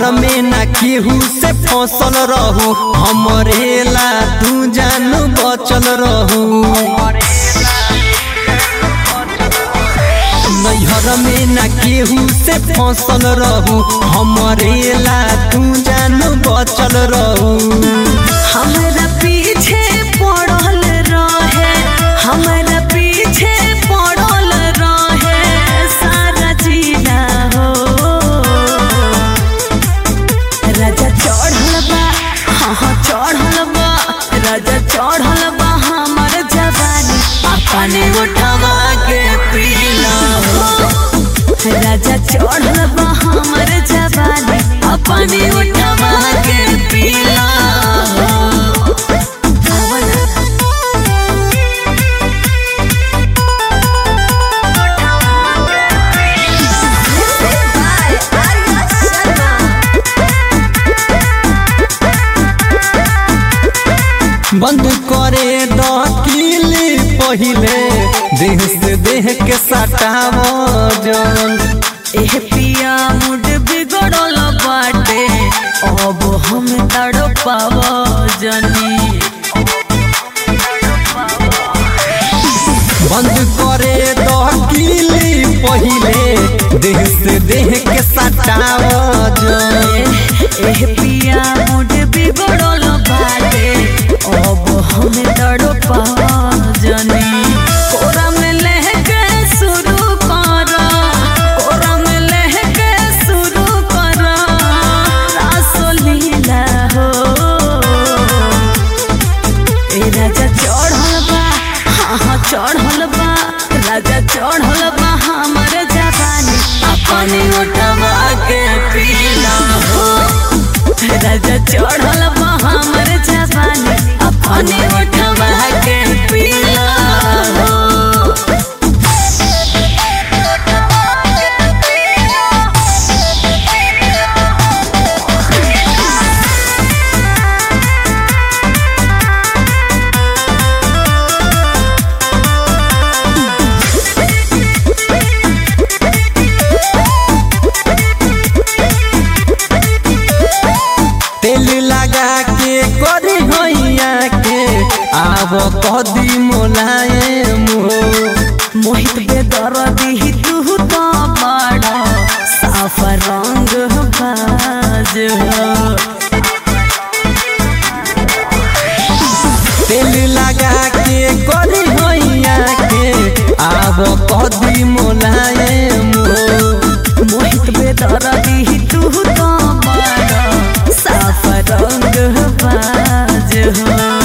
नैहर में ना केहू से फसल रहू हमरे ला तू जानू बचल रहू नैहर में ना केहू से फसल रहू हमरे ला तू जानू बचल रहू हमरा पीछे पड़ल रहे हमरा पीछे पड़ल रहे सारा जिला हो राजा चढ़ल बा हाँ हाँ चढ़ल बा राजा चढ़ल बा हमर जवानी अपने उठवा के पीला हो राजा चढ़ल बा हमर जवानी अपने उठवा के पीला हो बंद करे दकीली पहिले देह से देह के सटाव जन एह पिया मुड बिगड़ल बाटे अब हम तड़पाव जनी बंद करे दकीली पहिले देह से देह के सटाव जन एह पिया मुड बिगड़ल बाटे अब हम तड़पाव जनी कोरा में लहके शुरू कर कोरा में लहके शुरू कर रासलीला हो ए राजा चढ़ल बा हाँ हाँ चढ़ल बा राजा चढ़ल बा हमर जवानी अपने उठवा के पीला हो राजा चढ़ल बा हमर जवानी अपने उठवा के पीला हो तेल लगा के करी होइया के आब कदी मोलायम हो मोहित बेदर्दी तू तो बड़ा साफ रंग बाज हो तेल लगा के करी होइया के आब कदी मोलायम हो मोहित बेदर्दी तू तो बड़ा साफ रंग बाज हो